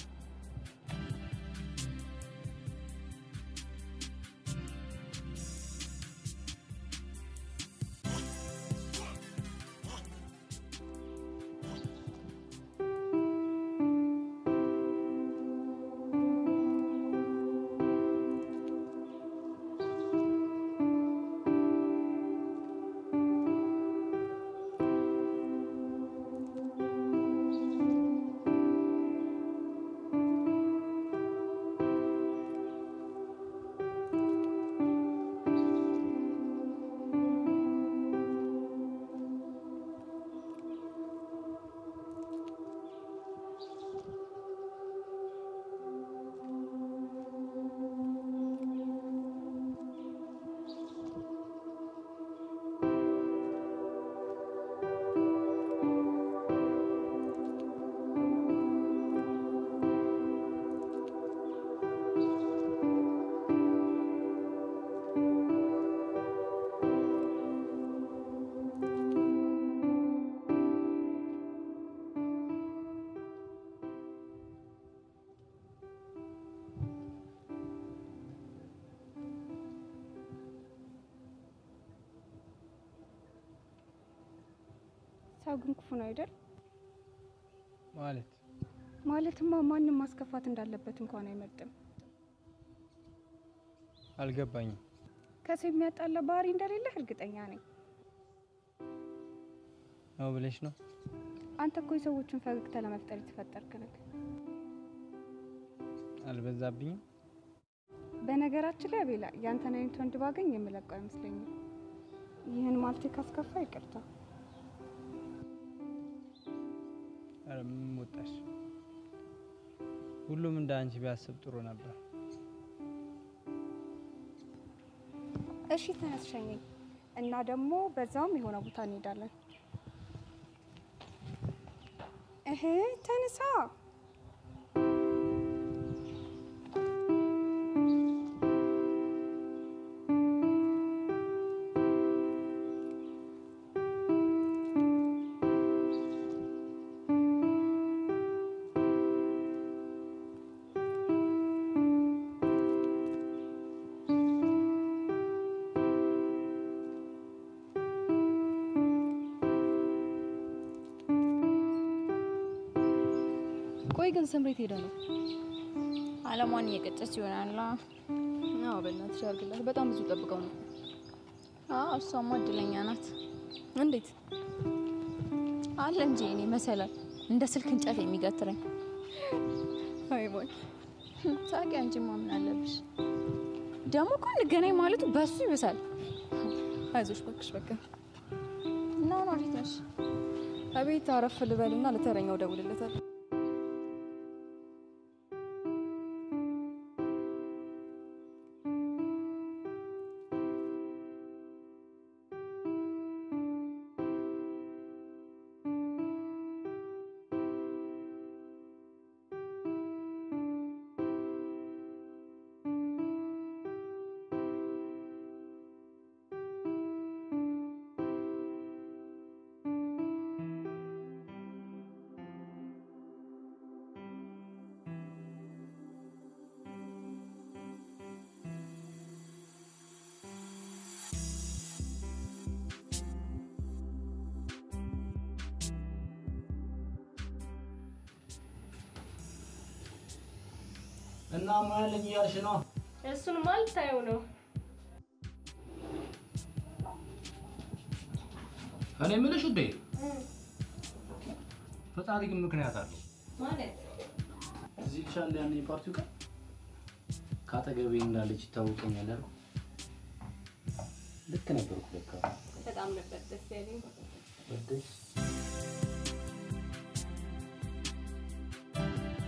ሰው ግን ክፉ ነው አይደል? ማለት ማለትማ ማንም ማስከፋት እንዳለበት እንኳን አይመርጥም። አልገባኝም። ከሰው የሚያጣላ ባህሪ እንደሌለህ እርግጠኛ ነኝ። ነው ብለሽ ነው? አንተ እኮ የሰዎችን ፈገግታ ለመፍጠር የተፈጠርክ ነህ። አልበዛብኝም? በነገራችን ላይ አቤላ፣ ያንተን አይነት ወንድ ባገኝ የምለቀው አይመስለኝም። ይህን ማለቴ ካስከፋ ይቅርታ። ኧረ ምን ወጣሽ? ሁሉም እንደ አንቺ ቢያስብ ጥሩ ነበር። እሺ ተነስ ሸኘኝ እና ደግሞ በዛውም የሆነ ቦታ እንሄዳለን። እህ ተነሳ። ቆይ ግን ስምሬት ሄደ ነው? አለሟን እየቀጨች ይሆናላ። አዎ በእናትሽ አድርግላት። በጣም ብዙ ጠብቀው ነው። አዎ እሷማ እድለኛ ናት። እንዴት አለ እንጂ እኔ መሰላል እንደ ስልክ እንጨት የሚገትረኝ። አይ ቦይ ሳቂ። አንቺማ ምን አለብሽ? ደግሞ እኮ እንገናኝ ማለቱ በሱ ይብሳል። አይዞሽ እባክሽ በቃ እና አሁን ወዴት ነሽ? አቤት አረፍ ልበልና ለተረኛው ደውልለታል። እና ማለኝ እያልሽ ነው? እሱን ማልታየው ነው። እኔ የምልሽ ውዴ፣ ፈጣሪ ግን ምክንያት አለው። ማለት እዚህ ልሻለ ያን የፓርቲው ቀን ከአጠገቤ እንዳለች ይታወቀኛል አይደል? ልክ ነበርኩ ለካ። በጣም ነበር ደስ ያለኝ። ወደሽ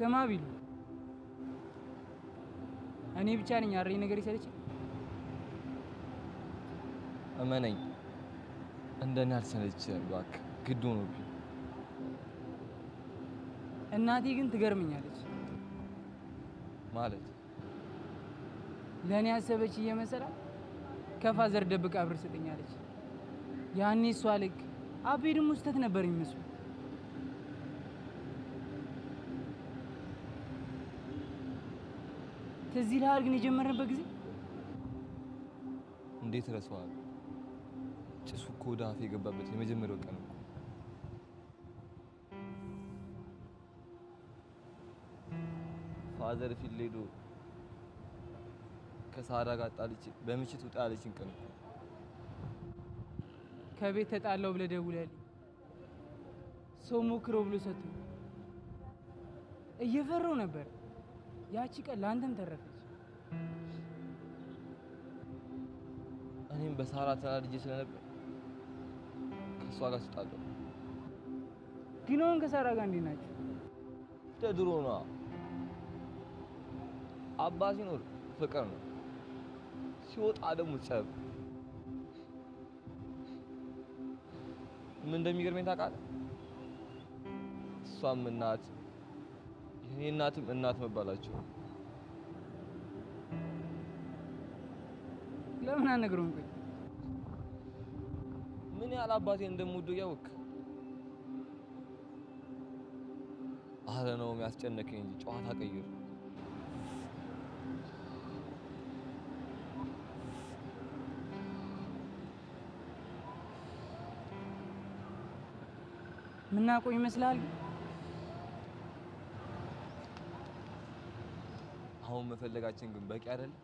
ስማ ቢሉ እኔ ብቻ ነኝ አሬ ነገር ይሰለች እመነኝ፣ እንደኔ አልሰለችህም። እባክህ ግድ ሆኖብኝ እናቴ ግን ትገርመኛለች። ማለት ለእኔ ያሰበች እየመሰላት ከፋዘር ደብቃ ብር ስጠኛለች። ያኔ እሷ ልክ አቤ ደግሞ ስህተት ነበር የሚመስሉ ትዝ ይልሃል ግን የጀመርንበት ጊዜ እንዴት ረሳዋለሁ? ጭሱ እኮ ወደ አፌ የገባበት የመጀመሪያው ቀን እኮ ፋዘር ፊት ሄዶ ከሳራ ጋር ጣልቼ በምሽት ውጣ ያለችን ቀን እኮ ከቤት ተጣላው ብለህ ደውለህልኝ ሰው ሞክረው ብሎ ሰጥቶ እየፈራው ነበር። ያቺ ቀን ለአንተም ተረፈች። እኔም በሳራ ተናድጄ ስለነበር ከእሷ ጋር ስጣለሁ። ግን አሁን ከሳራ ጋር እንዴት ናቸው? እንደ ድሮ ነዋ። አባ ሲኖር ፍቅር ነው፣ ሲወጣ ደግሞ ጸብ። ምን እንደሚገርመኝ ታውቃለህ? እሷም እናት የኔ እናትም እናት መባላቸው ለምን አልነግረውም? ቆይ ምን ያህል አባቴን እንደምወደው እያወቅህ። አረ ነው የሚያስጨነቀኝ እንጂ ጨዋታ ቀይር። ምናውቀው ይመስልሃል? አሁን መፈለጋችን ግን በቂ አይደለም።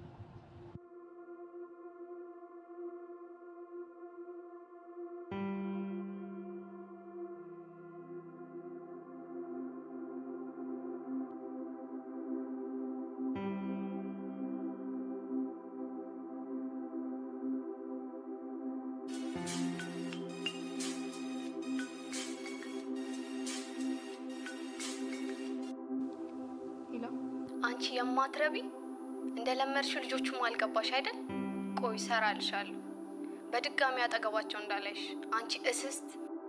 ሄሎ፣ አንቺ የማትረቢ እንደለመድሽው ልጆቹም አልገባሽ አይደል? ቆይ እሰራልሻለሁ። በድጋሚ አጠገባቸው እንዳላይሽ አንቺ እስስት።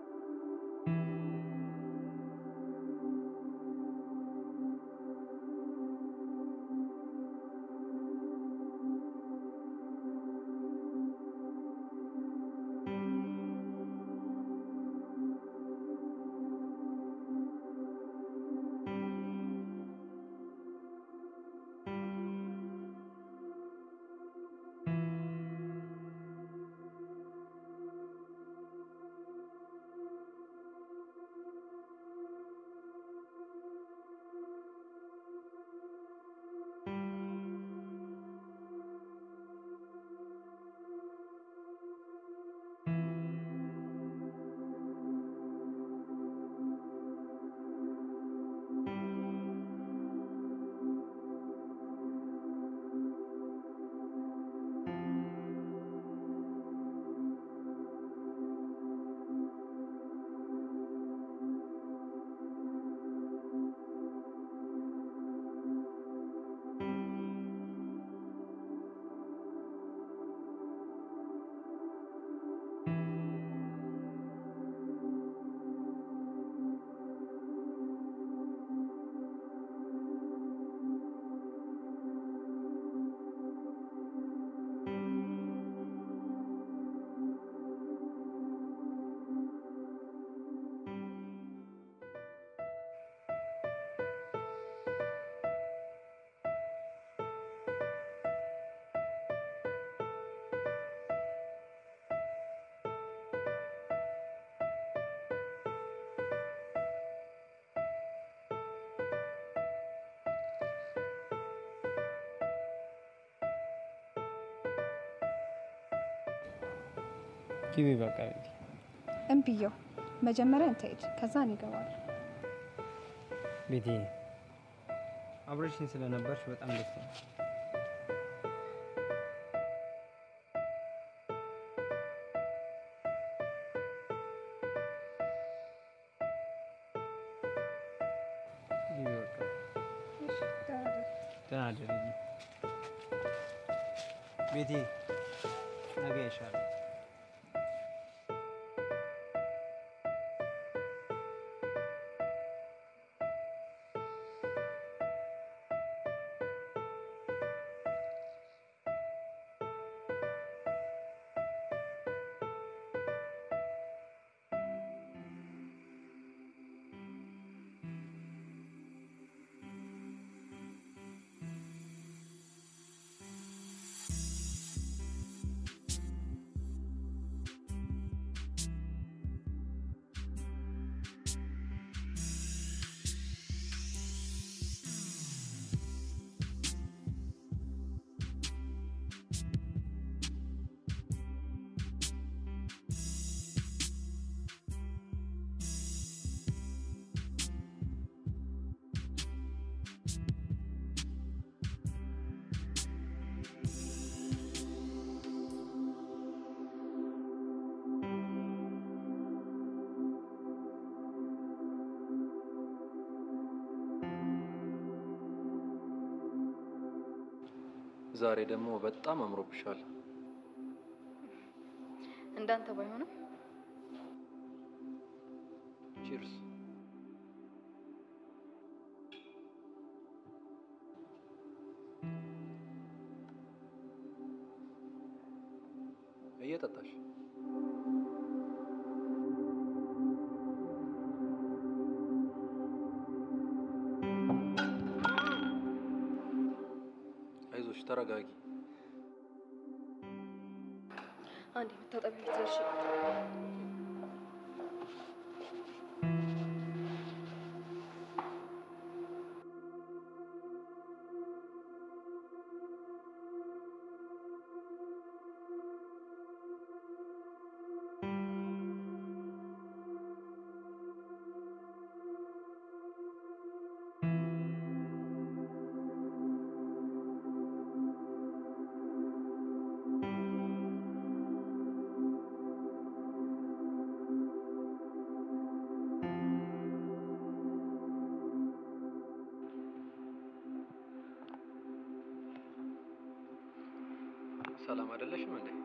ግቢ በቃ ቤቲ። እምብየው መጀመሪያ አንተ ሂድ፣ ከዛ እኔ እገባለሁ። ቤቲ አብረሽኝ ስለነበርሽ በጣም ደስ ይላል። ግቢ በቃ ደህና አደርልኝ ቤቴ። ነገ ይሻላል። ዛሬ ደግሞ በጣም አምሮብሻል። እንዳንተ ባይሆንም ቺርስ። እየጠጣሽ አይዞሽ፣ ተረጋጊ። አንድ የምታጠቢ ቤት ደርሼ ሰላም አይደለሽም እንዴ?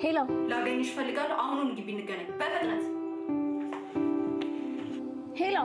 ሄሎ፣ ላገኝሽ እፈልጋለሁ። አሁኑን ግቢ እንገናኝ በፍጥነት። ሄሎ፣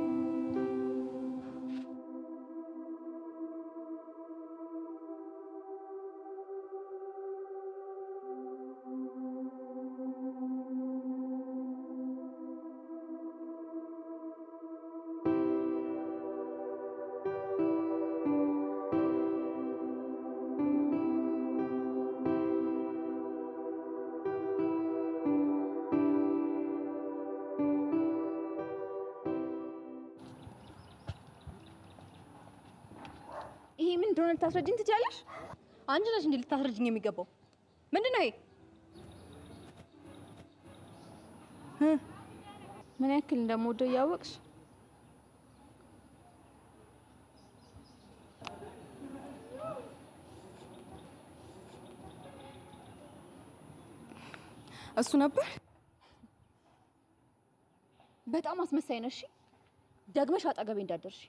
ይሄ ምን እንደሆነ ልታስረጅኝ ትችያለሽ? አንቺ ነሽ እንዴ ልታስረጅኝ የሚገባው? ምንድን ነው ይሄ? ምን ያክል እንደምወደው እያወቅሽ እሱ ነበር። በጣም አስመሳይ ነሽ። ደግመሽ አጠገቤ እንዳደርሽ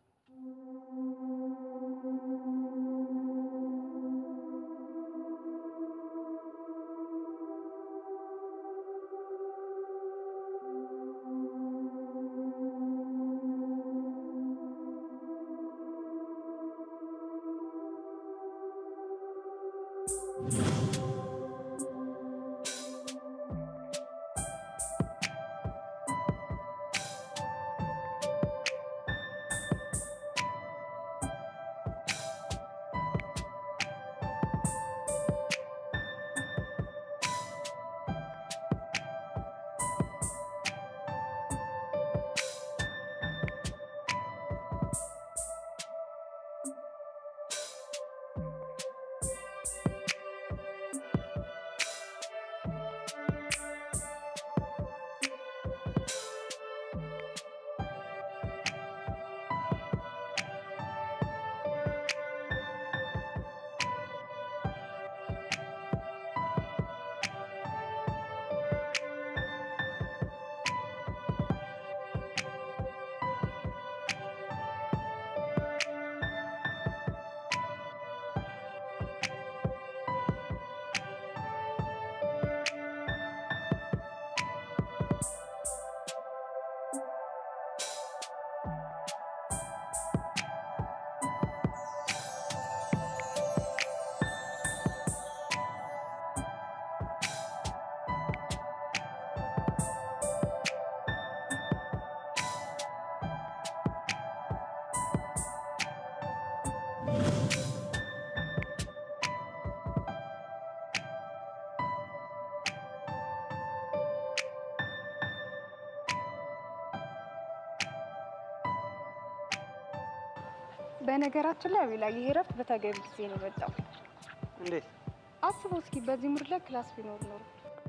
በነገራችን ላይ አቤላ ይሄ እረፍት በተገቢ ጊዜ ነው የመጣው። እንዴት? አስበው እስኪ በዚህ ሙድ ላይ ክላስ ቢኖር ኖሮ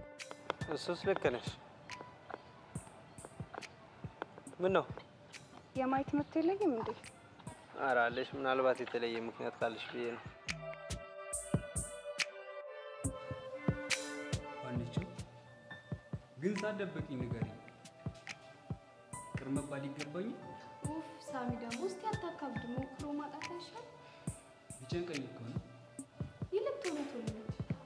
እሱስ ልክ ነሽ። ምን ነው የማየት መብት የለኝም እንዴ? ኧረ አለሽ። ምናልባት የተለየ ምክንያት ካለሽ ብዬ ነው። ዋነችው ግን ሳትደብቂኝ ንገሪኝ። ቅር መባል ይገባኝ? ኡፍ ሳሚ ደግሞ እስቲ አታካብድ፣ ሞክሮ ማጣት አይሻል? ቢጨንቀኝ እኮ ነው። ይልቅ ቶሎ ቶሎ ነች።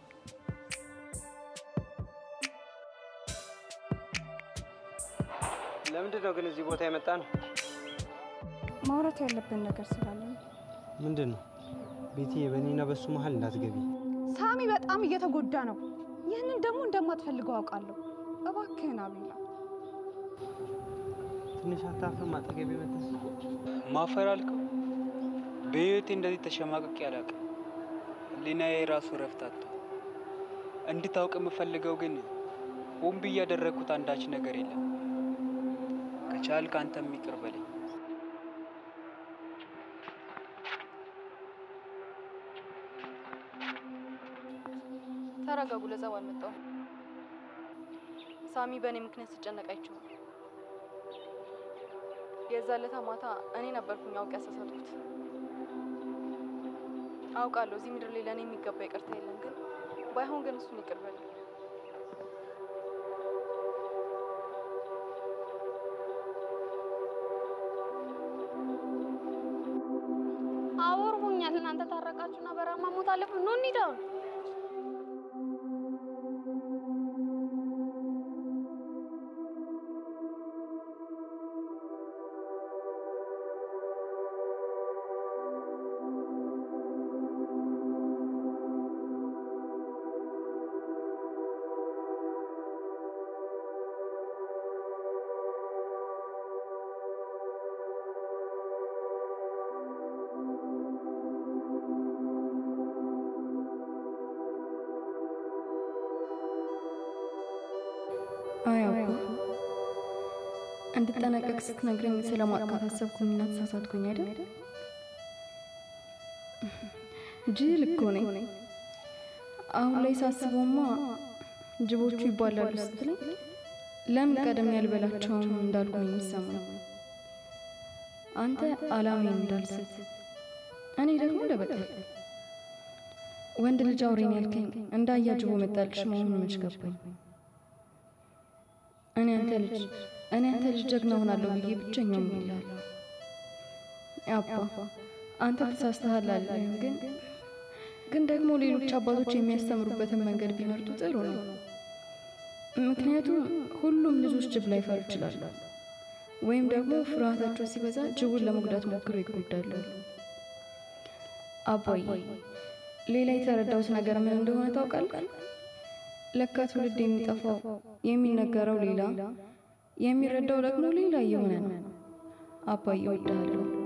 ለምንድን ነው ግን እዚህ ቦታ የመጣ ነው? ማውራት ያለብን ነገር ስላለ ነው። ምንድን ነው? ቤትዬ፣ በእኔና በሱ መሀል እንዳትገቢ። ሳሚ በጣም እየተጎዳ ነው። ይህንን ደግሞ እንደማትፈልገው አውቃለሁ። እባክህን አቤላ። ትንሽ አታፍርም? አጠገቤ መተስ ማፈር አልከው? በህይወቴ እንደዚህ ተሸማቅቄ አላውቅም። ህሊናዬ ራሱ እረፍት አጥቷል። እንድታውቅ የምፈልገው ግን ሆን ብዬ ያደረግኩት አንዳች ነገር የለም። ከቻልክ አንተም ይቅር በለኝ። ተረጋጉ። ለጸብ አልመጣሁም። ሳሚ በእኔ ምክንያት ሲጨነቅ አይቼው ነው። የዛን ዕለት ማታ እኔ ነበርኩኝ አውቄ ያሳሳትኩት። አውቃለሁ እዚህ ምድር ላይ ለእኔ የሚገባ ይቅርታ የለም፣ ግን ባይሆን ግን እሱን ይቅር በለኝ። አወርሁኛል። እናንተ ታረቃችሁና በራማ ሞት አለብን። ኑ እንሂድ አሁን። አይ አባ እንድጠነቀቅ ስትነግረኝ ስለማጥቃት አሰብኩኝና ተሳሳትኩኝ አይደል? ጅል እኮ ነኝ። አሁን ላይ ሳስበውማ ጅቦቹ ይባላሉ ስትለኝ ለምን ቀደም ያልበላቸውም እንዳልኩ ነው የሚሰማኝ። አንተ አላማዬን እንዳልስት፣ እኔ ደግሞ ለበቀል ወንድ ልጅ አውሬን ያልከኝ እንዳያ ጅቦ መጣልሽ መሆኑን መች ገባኝ። እኔ አንተ ልጅ እኔ አንተ ልጅ ጀግና ሆናለሁ ብዬ ብቸኛው ይላለሁ። አባ አንተ ተሳስተሃል አልልህም፣ ግን ግን ደግሞ ሌሎች አባቶች የሚያስተምሩበትን መንገድ ቢመርጡ ጥሩ ነው። ምክንያቱም ሁሉም ልጆች ጅብ ላይፈሩ ይችላሉ፣ ወይም ደግሞ ፍርሃታቸው ሲበዛ ጅቡን ለመጉዳት ሞክረው ይጎዳሉ። አባዬ ሌላ የተረዳሁት ነገር ምን እንደሆነ ታውቃለህ? ለካ ትውልድ የሚጠፋው የሚነገረው ሌላ የሚረዳው ደግሞ ሌላ እየሆነ ነው። አባዬ እወድሃለሁ።